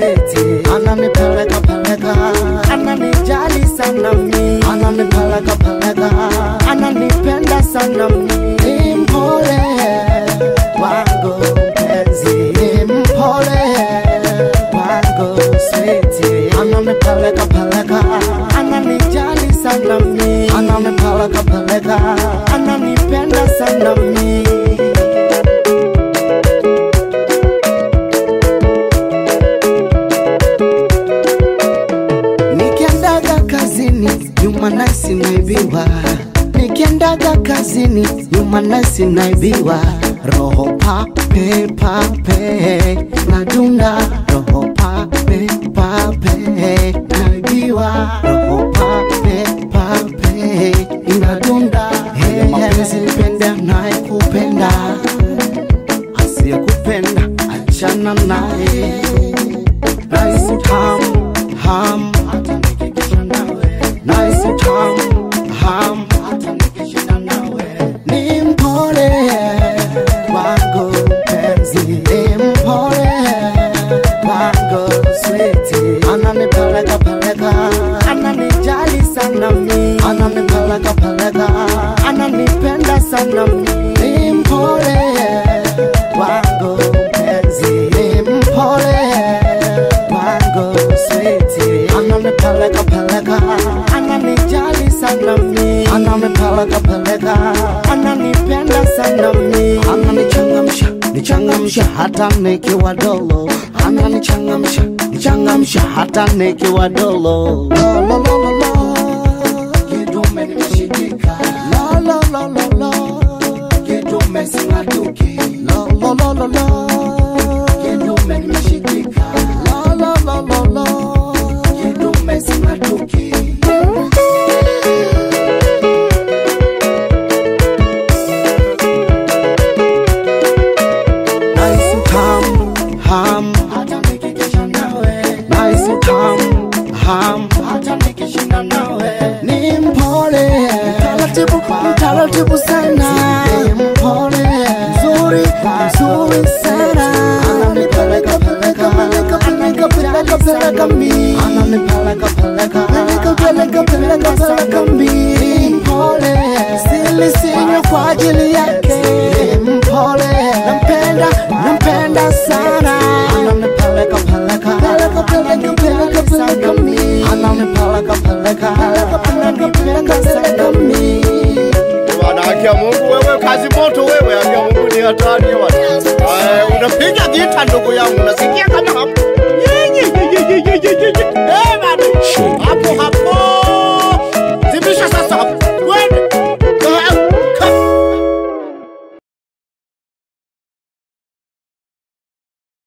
switi ananipeleka peleka ananijali sana mi ananipeleka peleka ananipenda sana mi ni mpole wangu mpenzi ni mpole wangu switi ananipeleka peleka ananijali sana mi ananipeleka peleka ananipenda sana mi Nikiendaga kazini nyuma nasi naibiwa, nikiendaga kazini nyuma nasi naibiwa, roho pape pape nadunda, roho pape pape naibiwa, roho pape pape inadunda. Hey, mapenzi nipende anayekupenda, asiyekupenda achana naye nice ham ham nice ham ham ni mpole wangu mpenzi ni mpole wangu switi ananipeleka peleka ananijali sana mi ananipeleka peleka ananipenda sana mi ni mpole wangu mpenzi ni mpole wangu switi ananipeleka peleka ananijali sana mi ananipeleka peleka ananipenda sana mi ananichangamsha nichangamsha hata nikiwa dolo ananichangamsha nichangamsha hata nikiwa dolo Lo, lo, lo, lo, lo. Kidume nimeshikika Lo, lo, lo, lo, lo. Kidume sing'atuki Lo, lo, lo, lo, lo. Kidume nimeshikika Lo, lo, lo, lo, lo. Kidume sing'atuki Nice ham ham hata nikikesha nawe Nice ham ham hata nikishinda nawe Ni mpole taratibu taratibu sana Ni mpole mzuri mzuri sana Ananipeleka peleka peleka peleka peleka peleka mi Ananipeleka peleka peleka peleka peleka peleka mi Ni mpole sili sinywe kwa ajili yake Ni mpole nampenda nampenda sana ananipeleka peleka peleka peleka peleka peleka mi ananipeleka peleka peleka peleka peleka peleka mi Bwana, haki ya Mungu wewe, kazi moto wewe, haki ya Mungu ni hatari bwana. Eh, unapiga gita ndugu yangu, nasikia kama hapo. Ye, ye, ye, ye, ye, ye, ye, ye. Eh, bwana.